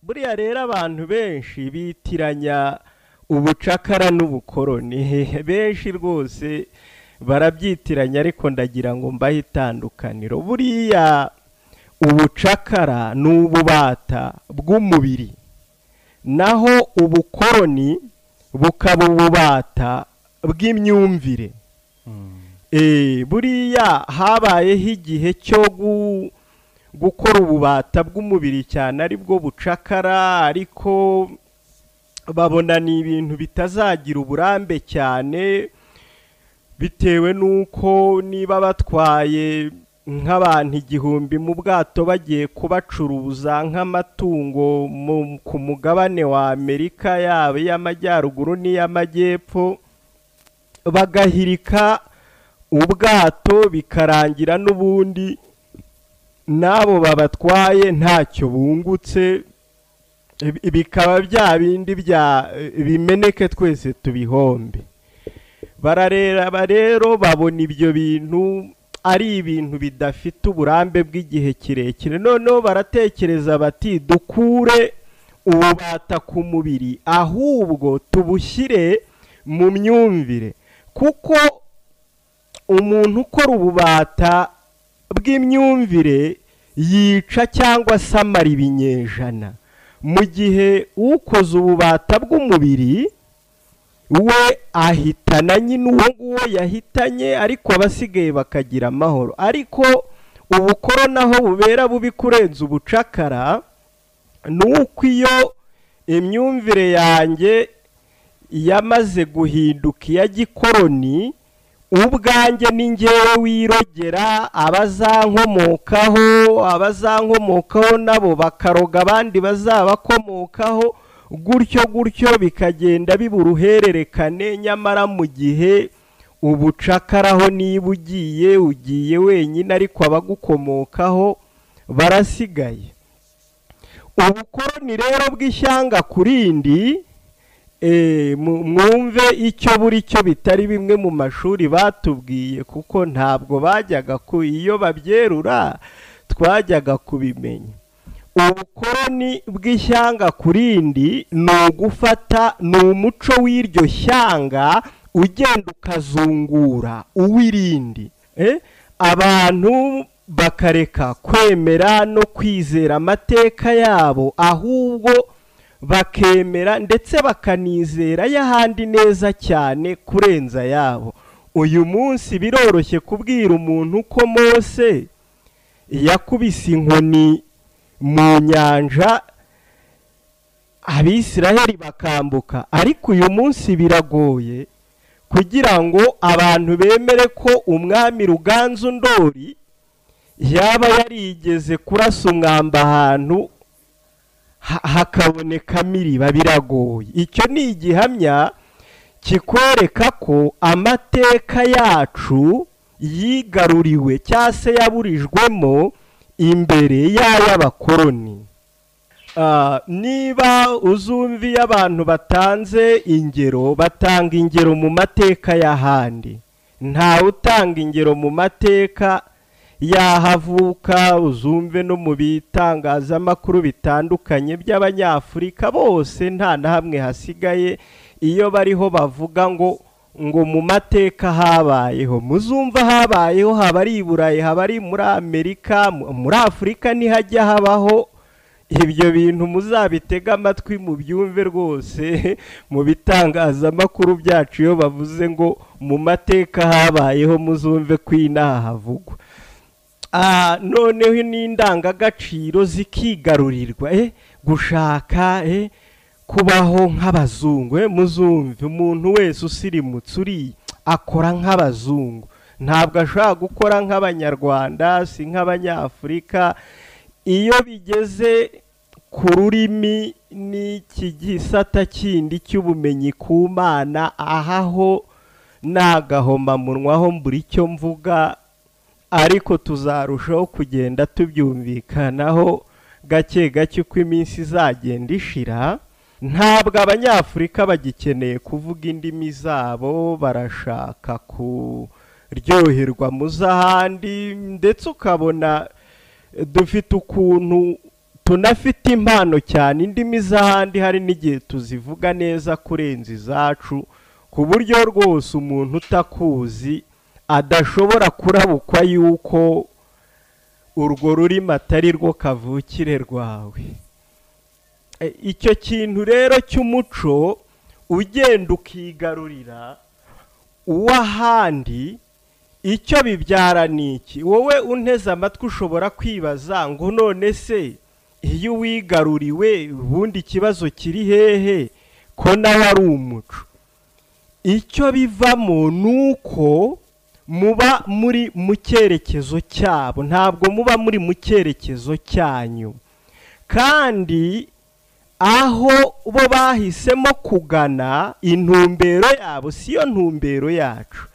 buriya rero abantu benshi bitiranya ubucakara n'ubukoroni benshi rwose barabyitiranya ariko ndagira ngo mbahe itandukaniro buriya ubucakara ni ububata bw'umubiri naho ubukoroni bukaba ububata bw'imyumvire buriya habayeho igihe cyo gukora ububata bw'umubiri cyane aribwo bucakara ariko babona ni ibintu bitazagira uburambe cyane bitewe n'uko niba batwaye nk'abantu igihumbi mu bwato bagiye kubacuruza nk'amatungo ku mugabane wa amerika yaba iy'amajyaruguru n'iy'amajyepfo bagahirika ubwato bikarangira n'ubundi n'abo babatwaye ntacyo bungutse bikaba bya bindi bya bimeneke twese tubihombe barareba rero babona ibyo bintu ari ibintu bidafite uburambe bw'igihe kirekire noneho baratekereza bati dukure ububata ku mubiri ahubwo tubushyire mu myumvire kuko umuntu ukora ububata bw'imyumvire yica cyangwa se amara ibinyejana mu gihe ukoze ububata bw'umubiri we ahitana nyine uwo nguwo yahitanye ariko abasigaye bakagira amahoro ariko ubukoro naho bubera bubi kurenza ubucakara ni uko iyo imyumvire yanjye yamaze guhinduka iya gikoroni ubwanjye ni ngewe wirogera abazankomokaho abazankomokaho nabo bakaroga abandi bazabakomokaho gutyo gutyo bikagenda biba uruhererekane nyamara mu gihe ubucakaraho niba ugiye ugiye wenyine ariko abagukomokaho barasigaye ubukoroni rero bw'ishyanga ku rindi mwumve icyo buri cyo bitari bimwe mu mashuri batubwiye kuko ntabwo bajyaga ku iyo babyerura twajyaga kubimenya ubukoroni bw'ishyanga ku rindi ni ugufata ni umuco w'iryo shyanga ugenda ukazungura uw'irindi abantu bakareka kwemera no kwizera amateka yabo ahubwo bakemera ndetse bakanizera y'ahandi neza cyane kurenza yabo uyu munsi biroroshye kubwira umuntu ko mose yakubise inkoni mu nyanja abisiraheli bakambuka ariko uyu munsi biragoye kugira ngo abantu bemere ko umwami ruganzu ndori yaba yarigeze kurasa umwamba ahantu hakabonekamo iriba biragoye icyo ni igihamya kikwereka ko amateka yacu yigaruriwe cyangwa se yaburijwemo imbere y'ay'abakoroni niba uzumviye abantu batanze ingero batanga ingero mu mateka y'ahandi ntawe utanga ingero mu mateka yahavuka uzumve no mu bitangazamakuru bitandukanye by'abanyafurika bose nta na hamwe hasigaye iyo bariho bavuga ngo ngo mu mateka habayeho muzumva habayeho haba ari i burayi haba ari muri amerika muri afurika ntihajya habaho ibyo bintu muzabitege amatwi mu byumve rwose mu bitangazamakuru byacu iyo bavuze ngo mu mateka habayeho muzumve ko inaha havugwa noneho n'indangagaciro zikigarurirwa gushaka kubaho nk'abazungu muzumve umuntu wese usirimutse uri akora nk'abazungu ntabwo ashobora gukora nk'abanyarwanda si nk'abanyafurika iyo bigeze ku rurimi n'iki gisata kindi cy'ubumenyi ku mana ahaho n'agahomamunwa aho mbura icyo mvuga ariko tuzarushaho kugenda tubyumvikanaho gake gake uko iminsi izagenda ishira ntabwo abanyafurika bagikeneye kuvuga indimi zabo barashaka kuryoherwa mu z'ahandi ndetse ukabona dufite ukuntu tunafite impano cyane indimi z'ahandi hari n'igihe tuzivuga neza kurenza izacu ku buryo rwose umuntu utakuzi adashobora kurabukwa yuko urwo rurimi atari rwo kavukire rwawe icyo kintu rero cy'umuco ugenda ukigarurira uw'ahandi icyo bibyara ni iki wowe unteze amatwi ushobora kwibaza ngo none se iyo uwigaruriwe ubundi ikibazo kiri hehe ko nawe ari umuco icyo bivamo ni uko muba muri mu cyerekezo cyabo ntabwo muba muri mu cyerekezo cyanyu kandi aho bo bahisemo kugana intumbero yabo siyo ntumbero yacu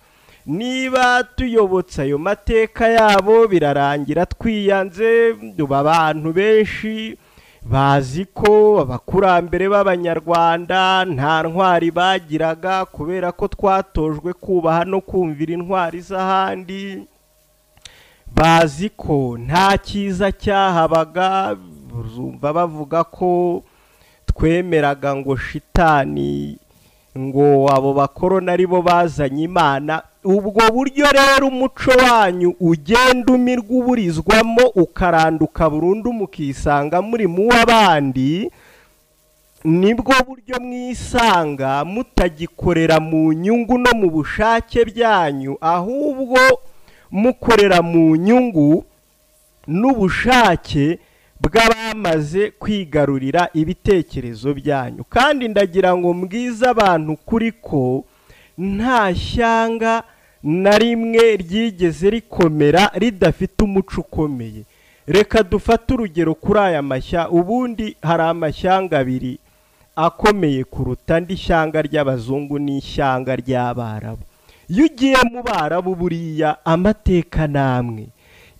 niba tuyobotse ayo mateka yabo birarangira twiyanze abantu benshi bazi ko abakurambere b'abanyarwanda nta ntwari bagiraga kubera ko twatojwe kubaha no kumvira intwari z'ahandi bazi ko nta cyiza cyahabaga bazumva bavuga ko twemeraga ngo shitani ngo abo bakoroni ari bo bazanye imana ubwo buryo rero umuco wanyu ugenda umirwa uburizwamo ukaranduka burundu mukisanga muri mu w'abandi nibwo buryo mwisanga mutagikorera mu nyungu no mu bushake byanyu ahubwo mukorera mu nyungu n'ubushake bw'abamaze kwigarurira ibitekerezo byanyu kandi ndagira ngo mbwize abantu kuri ko nta shyanga na rimwe ryigeze rikomera ridafite umuco ukomeye reka dufate urugero kuri aya mashya ubundi hari amashyanga abiri akomeye kuruta andi shyanga ry'abazungu n'ishyanga ry'abarabu iyo ugiye mu barabu buriya amateka n'amwe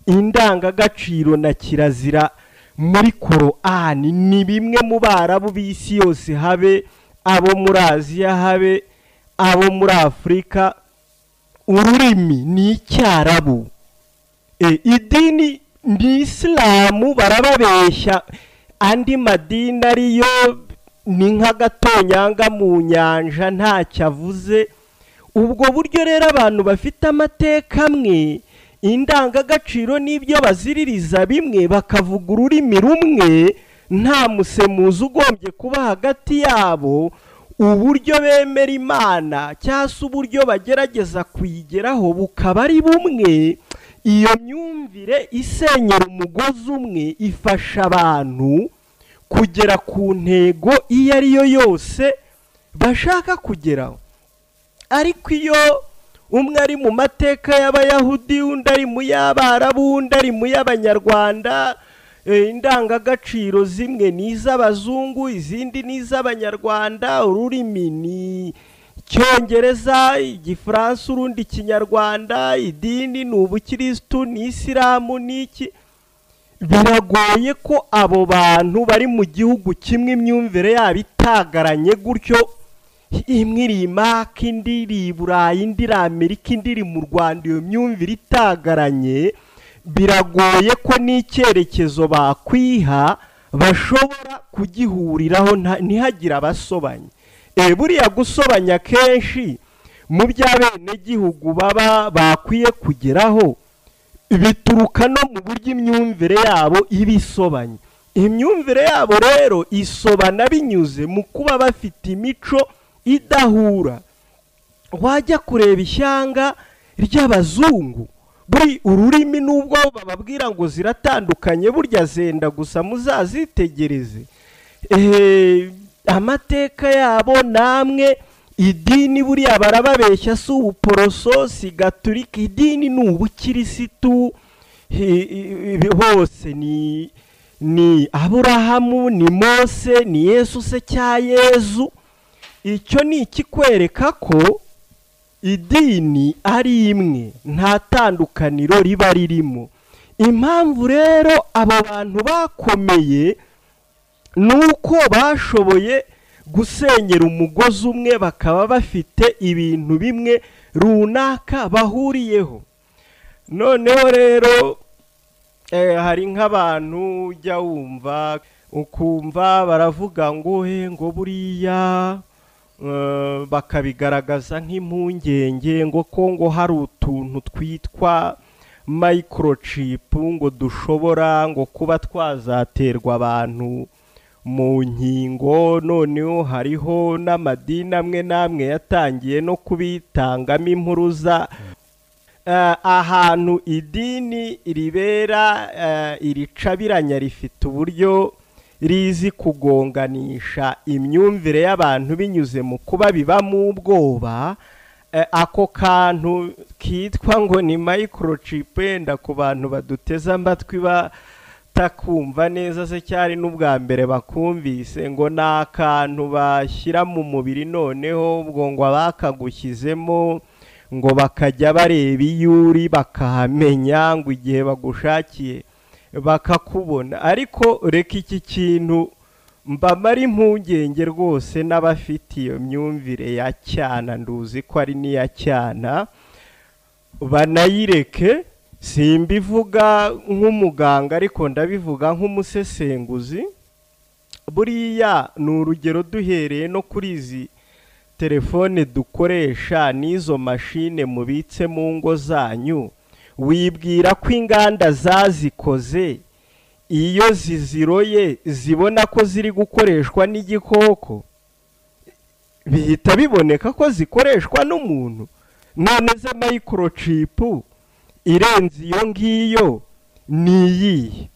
indangagaciro na kirazira muri korani ni bimwe mu barabu b'isi yose habe abo muri aziya habe abo muri afurika ururimi ni icyarabu idini ni isilamu barababeshya andi madini ariyo ni nk'agatonyanga mu nyanja ntacyo avuze ubwo buryo rero abantu bafite amateka amwe indangagaciro n'ibyo baziririza bimwe bakavuga ururimi rumwe nta musemuzi ugombye kuba hagati yabo uburyo bemera imana cyangwa se uburyo bagerageza kuyigeraho bukaba ari bumwe iyo myumvire isenyera umugozi umwe ifasha abantu kugera ku ntego iyo ari yo yose bashaka kugeraho ariko iyo umwe ari mu mateka y'abayahudi undi ari mu y'abarabu undi ari mu y'abanyarwanda indangagaciro zimwe ni iz'abazungu izindi ni iz'abanyarwanda ururimi ni icyongereza igifaransa urundi ikinyarwanda idini ni ubukirisitu ni isilamu ni iki biragoye ko abo bantu bari mu gihugu kimwe imyumvire yabo itagaranye gutyo imwe iri imaka indi iri i burayi indi iri amerika indi iri mu rwanda iyo myumvire itagaranye biragoye ko n'icyerekezo bakwiha bashobora kugihuriraho ntihagire abasobanya buriya gusobanya kenshi mu by'abenegihugu baba bakwiye kugeraho bituruka no mu buryo imyumvire yabo iba isobanye imyumvire yabo rero isobana binyuze mu kuba bafite imico idahura wajya kureba ishyanga ry'abazungu buri ururimi n'ubwo bababwira ngo ziratandukanye burya zenda gusa muzazitegereze amateka yabo namwe idini buriya barababeshya si ubuporoso si gaturika idini ni ubukirisitu hose ni ni aburahamu ni mose ni yesu se cya yezu icyo ni ikikwereka ko idini ari imwe nta tandukaniro riba ririmo impamvu rero aba bantu bakomeye ni uko bashoboye gusenyera umugozi umwe bakaba bafite ibintu bimwe runaka bahuriyeho noneho rero hari nk'abantu ujya wumva ukumva baravuga ngo he ngo buriya eh, bakabigaragaza nk'impungenge ngo ko ngo hari utuntu twitwa microchip ngo dushobora ngo kuba twazaterwa abantu mu nkingo noneho hariho n'amadini amwe n'amwe yatangiye no kubitangamo impuruza Eh, ahantu idini ribera eh, iricabiranya rifite uburyo rizi kugonganisha imyumvire y'abantu binyuze mu kuba bibamo ubwoba Eh, ako kantu kitwa ngo ni microchip yenda ku bantu baduteze amatwi batakumva neza se cyari n'ubwa mbere bakumvise ngo ni akantu bashyira mu mubiri noneho ubwo ngo abakagushyizemo ngo bakajya bareba iyo uri bakahamenya ngo igihe bagushakiye bakakubona ariko reka iki kintu mbamara impungenge rwose n'abafite iyo myumvire ya cyana nduzi ko ari n'iya cyana banayireke simbivuga nk'umuganga ariko ndabivuga nk'umusesenguzi buriya ni urugero duhereye no kuri izi telefone dukoresha n'izo mashine mubitse mu ngo zanyu wibwira ko inganda zazikoze iyo ziziroye zibona ko ziri gukoreshwa n'igikoko bihita biboneka ko zikoreshwa n'umuntu none za microchip irenze iyo ngiyo ni iyihe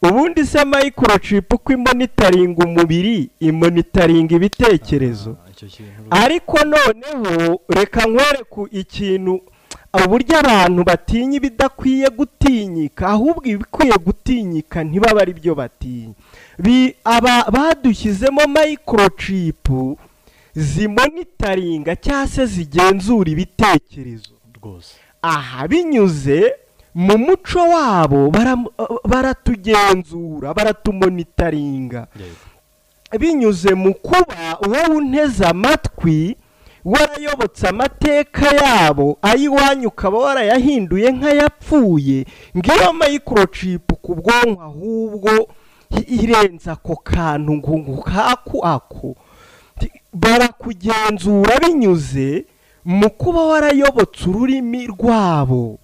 ubundi se microchip ko imonitaringa umubiri imonitaringa ibitekerezo Ah, icyo kintu ariko noneho reka nkwereke ikintu uburyo abantu batinya ibidakwiye gutinyika ahubwo ibikwiye gutinyika ntibaba ari byo batinya Bi- aba- badushyizemo microchip zimonitaringa cyangwa se zigenzura ibitekerezo rwose aha binyuze mu muco wabo baram- baratugenzura baratumonitaringa yego binyuze mu kuba wowe unteze amatwi warayobotse amateka yabo ay'iwanyu ukaba warayahinduye nk'ayapfuye ngiyo microchip ku bwonko ahubwo i- irenze ako kantu ngo ngo kaku ako Ti- barakugenzura binyuze mu kuba warayobotse ururimi rwabo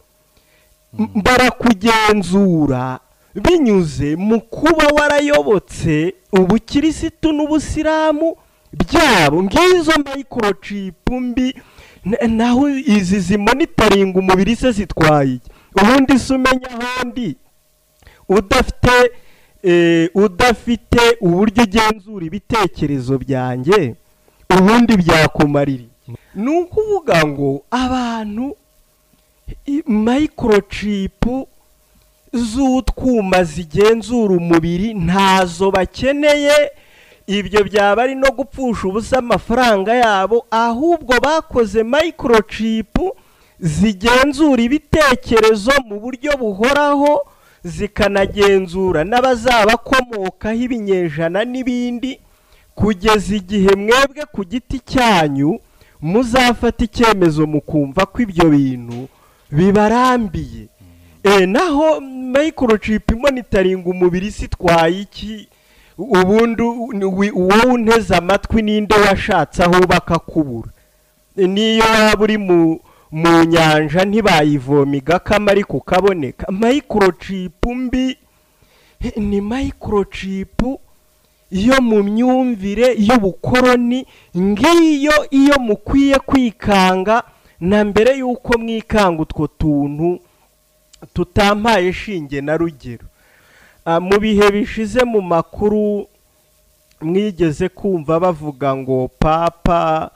M- barakugenzura binyuze mu kuba warayobotse ubukirisitu n'ubusilamu byabo ngizo microchip mbi na- naho izi zimonitaringa umubiri se zitwaye iki? ubundi se umenya ahandi udafite eh, udafite uburyo ugenzura ibitekerezo byanjye ubundi byakumarira iki? ni ukuvuga ngo abantu i- microchip z'utwuma zigenzura umubiri ntazo bakeneye ibyo byaba ari no gupfusha ubusa amafaranga yabo ahubwo bakoze microchip zigenzura ibitekerezo mu buryo buhoraho zikanagenzura n'abazabakomokaho ibinyejana n'ibindi kugeza igihe mwebwe ku giti cyanyu muzafata icyemezo mukumva ko ibyo bintu bibarambiye e, naho microchip monitoring umubiri si twaye iki ubundi u- ni- wi- wowe unteze amatwi ninde washatse aho bakakubura E, niyo waba uri mu mu nyanja ntibayivoma igakama ariko ukaboneka microchip mbi e, ni microchip yo mu myumvire y'ubukoroni ngiyo iyo mukwiye kwikanga na mbere y'uko mwikanga utwo tuntu tutampaye shinge na rugero Ah, mu bihe bishize mu makuru mwigeze kumva bavuga ngo papa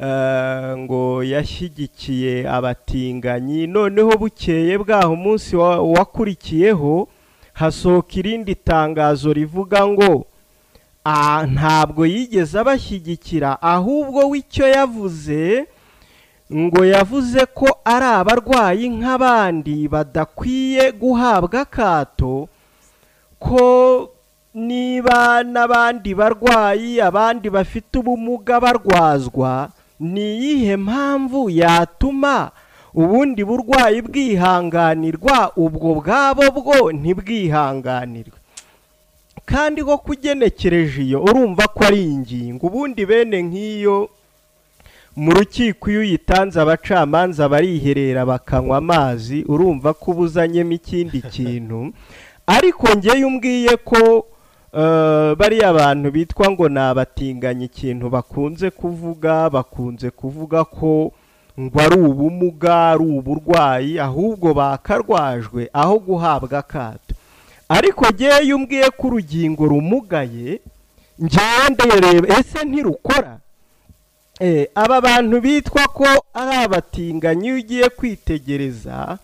eh, ngo yashyigikiye abatinganyi noneho bukeye bwaho umunsi wa- wakurikiyeho hasohoka irindi tangazo rivuga ngo "Ah, ntabwo yigeze abashyigikira ahubwo we icyo yavuze ngo yavuze ko ari abarwayi nk'abandi badakwiye guhabwa akato ko niba n'abandi barwayi abandi bafite ubumuga barwazwa ni iyihe mpamvu yatuma ubundi burwayi bwihanganirwa ubwo bwabo bwo ntibwihanganirwe kandi ko kugenekereje iyo urumva ko ari ingingo ubundi bene nk'iyo mu rukiko iyo uyitanze abacamanza bariherera bakanywa amazi urumva ko ubuzanyemo ikindi kintu ariko ngewe umbwiye ko bariya bantu bitwa ngo ni abatinganyi ikintu bakunze kuvuga bakunze kuvuga ko ngo ari ubumuga ari uburwayi ahubwo bakarwajwe aho guhabwa akato ariko ngewe umbwiye ko urugingo rumugaye ngewe ndereba ese ntirukora aba bantu bitwa ko ari abatinganyi iyo ugiye kwitegereza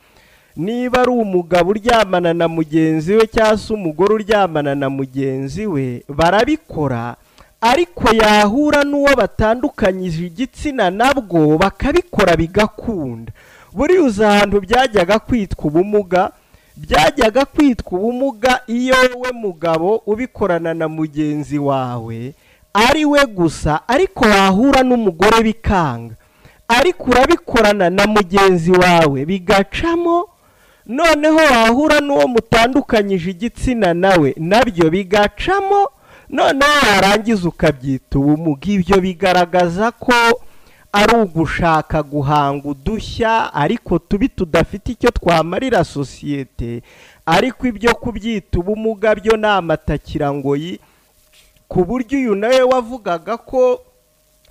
niba ari umugabo uryamana na mugenzi we cyangwa se umugore uryamana na mugenzi we barabikora ariko yahura n'uwo batandukanyije igitsina nabwo bakabikora bigakunda buriya uzi ahantu byajyaga kwitwa ubumuga byajyaga kwitwa ubumuga iyo we mugabo ubikorana na mugenzi wawe ari we gusa ariko wahura n'umugore bikanga ariko urabikorana na mugenzi wawe bigacamo noneho wahura n'uwo mutandukanyije igitsina nawe nabyo bigacamo noneho warangiza ukabyita ubumuga ibyo bigaragaza ko ari ugushaka guhanga udushya ariko tubi tudafite icyo twamarira sosiyete ariko ibyo kubyita ubumuga byo ni amatakirangoyi ku buryo uyu nawe wavugaga ko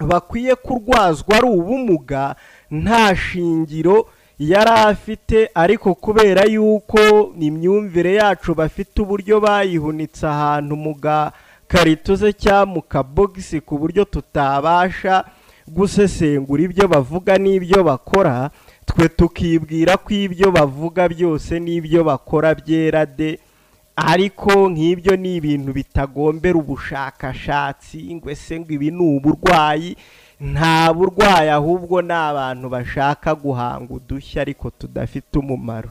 bakwiye kurwazwa ari ubumuga nta shingiro yari afite ariko kubera yuko imyumvire yacu bafite uburyo bayihunitse ahantu mu gakarito se cyangwa mu kabogisi ku buryo tutabasha gusesengura ibyo bavuga n'ibyo bakora twe tukibwira ko ibyo bavuga byose n'ibyo bakora byera de ariko nk'ibyo ni ibintu bitagombera ubushakashatsi ngo ese ngo ibi ni uburwayi nta burwayi ahubwo ni abantu bashaka guhanga udushya ariko tudafite umumaro